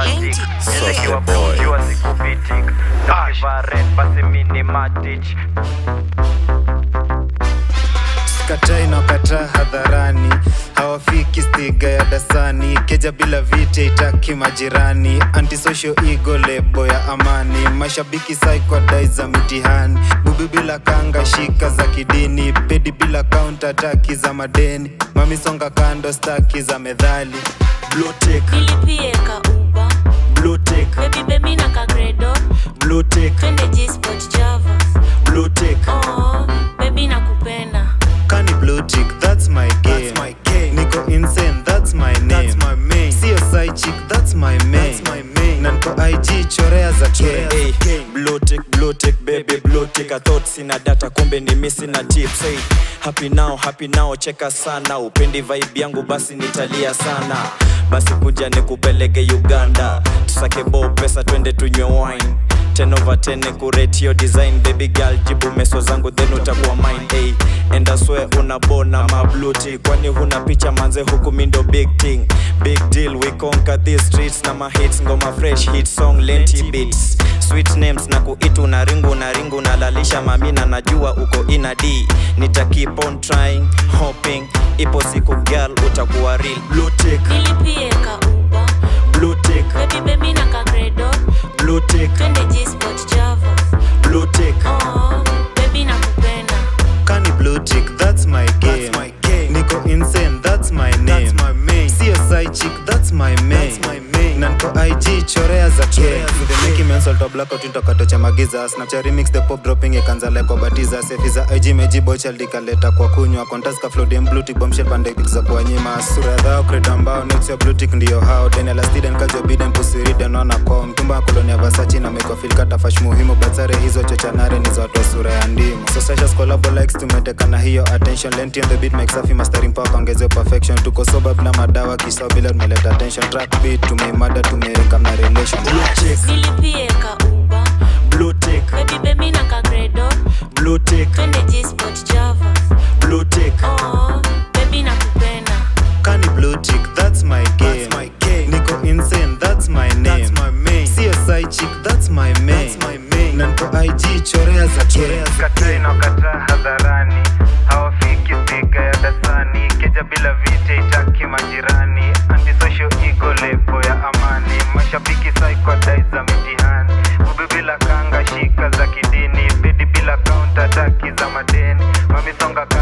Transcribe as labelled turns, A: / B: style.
A: matic
B: Suck
A: nikiwa
B: it, boy.
A: jua sikupitik nakivaren basi mini matich
C: katai na kataa hadharani hawafiki stiga ya dasani keja bila vita itaki majirani antisocial ego lebo ya amani mashabiki saikwadai za mitihani bubi bila kanga shika za kidini pedi bila kaunta taki za madeni mamisonga kando staki za medhali
D: Bluetick,
E: nilipie ka uba
D: Bluetick,
E: bebi bebi na kagredo
D: Bluetick,
E: twende gsport java
D: Bluetick.
E: oh, bebi nakupenda
C: kani blue tick that's my game,
D: That's my game.
C: niko insane that's my name
D: That's my main.
C: sio side chick that's my main,
D: That's my main.
C: na niko ig chorea za K.
D: Hey, blue tick, blue tick, baby, blue tick. I thought sina data, kumbe ni missing na tips. Hey, happy now, happy now, cheka sana. Upendi vibe yangu, basi nitalia sana. Basi kuja nikupeleke Uganda, tusake bo pesa, twende tunywe wine 10 over 10 kurate your design baby girl jibu meso zangu then utakuwa mine hey, and I swear unabona mabluti kwani huna picha manze huku mindo big thing big deal we conquer these streets na ma hits ngoma fresh hit song lenti beats sweet names na kuitu na ringu na ringu na lalisha mamina najua uko ina d nita keep on trying hoping ipo siku girl utakuwa real blue tick
E: nilipie ka uba
D: blue tick
E: bebi bebi na kagredo
D: blue tick
E: twende gsport java
D: blue tick
E: oh, bebi nakupenda
C: kani blue tick that's my game,
D: That's my game.
C: niko insane that's my name
D: That's my main.
C: sio side chick that's my main,
D: That's my main.
C: na niko ig chorea za K.
D: Chorea za
C: the making men salt of blackout into kato cha magiza snapchat remix the pop dropping ikanza like kwa batiza sefi za ig meji bochal dikaleta kwa kunywa contest ka flow dem blue tick bombshell pande pics za kuwanyima sura ya dhao credo ambao next your blue tick ndio hao den elastiden kajo biden pussy ridden on a com mtumba kolonia versace na make feel kata fash muhimu batsare hizo chochanare ni za watu wa sura ya ndimu so sasha collabo likes tumeteka na hiyo attention lenti on the beat make safi mastering power kaongezea perfection tuko soba bila madawa kisao bila tumeleta attention track beat tumeimada tumeweka na relation
D: blue tick
E: nilipie ka uba
D: blue tick
E: bebi bebi na kagredo
D: blue tick
E: twende gsport java
D: blue tick
E: oh, bebi nakupenda
C: kani blue tick that's my game,
D: That's my game.
C: niko insane that's my name
D: That's my main.
C: sio side chick that's my main,
D: That's my main.
C: na niko ig chorea za K.
A: katai na kataa hadharani hawafiki stiga ya dasani keja bila vita itaki majirani antisocial ego lebo ya amani mashabiki saikwadai za mitihani bubi bila kanga shika za kidini bedi bila kaunta taki za madeni mamisonga